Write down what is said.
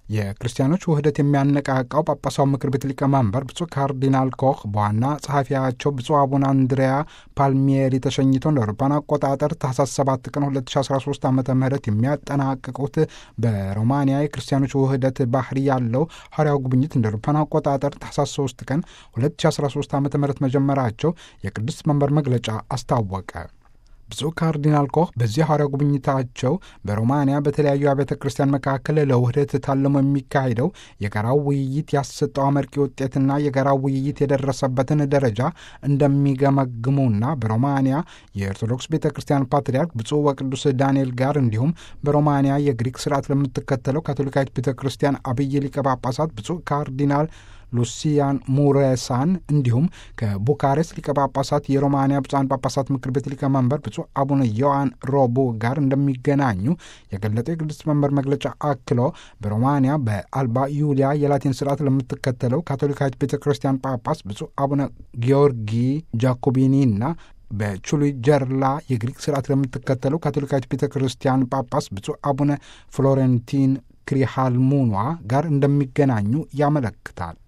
የክርስቲያኖች ውህደት የሚያነቃቃው ጳጳሳዊ ምክር ቤት ሊቀመንበር ብፁዕ ካርዲናል ኮህ በዋና ጸሐፊያቸው ብፁዕ አቡነ አንድሪያ ፓልሚየሪ ተሸኝተው እንደ አውሮፓውያን አቆጣጠር ታህሳስ 7 ቀን 2013 ዓ ም የሚያጠናቅቁት በሮማንያ የክርስቲያኖች ውህደት ባህሪ ያለው ሐዋርያዊ ጉብኝት እንደ አውሮፓውያን አቆጣጠር ታህሳስ 3 ቀን 2013 ዓ ም መጀመራቸው የቅዱስ መንበር መግለጫ አስታወቀ። ብፁዕ ካርዲናል ኮህ በዚህ ሐዋርያዊ ጉብኝታቸው በሮማንያ በተለያዩ አብያተ ክርስቲያን መካከል ለውህደት ታልሞ የሚካሄደው የጋራው ውይይት ያሰጠው አመርቂ ውጤትና የጋራው ውይይት የደረሰበትን ደረጃ እንደሚገመግሙና በሮማንያ የኦርቶዶክስ ቤተ ክርስቲያን ፓትርያርክ ብፁዕ ወቅዱስ ዳንኤል ጋር እንዲሁም በሮማንያ የግሪክ ስርዓት ለምትከተለው ካቶሊካዊት ቤተ ክርስቲያን አብይ ሊቀ ጳጳሳት ብፁዕ ካርዲናል ሉሲያን ሙሬሳን እንዲሁም ከቡካሬስት ሊቀ ጳጳሳት የሮማንያ ብፁዓን ጳጳሳት ምክር ቤት ሊቀመንበር ብፁዕ አቡነ ዮሐን ሮቡ ጋር እንደሚገናኙ የገለጠው የቅዱስ መንበር መግለጫ አክሎ በሮማንያ በአልባ ዩሊያ የላቲን ስርዓት ለምትከተለው ካቶሊካዊት ቤተ ክርስቲያን ጳጳስ ብፁዕ አቡነ ጊዮርጊ ጃኮቢኒና በቹሉይ ጀርላ የግሪክ ስርዓት ለምትከተለው ካቶሊካዊት ቤተ ክርስቲያን ጳጳስ ብፁዕ አቡነ ፍሎሬንቲን ክሪሃልሙኗ ጋር እንደሚገናኙ ያመለክታል።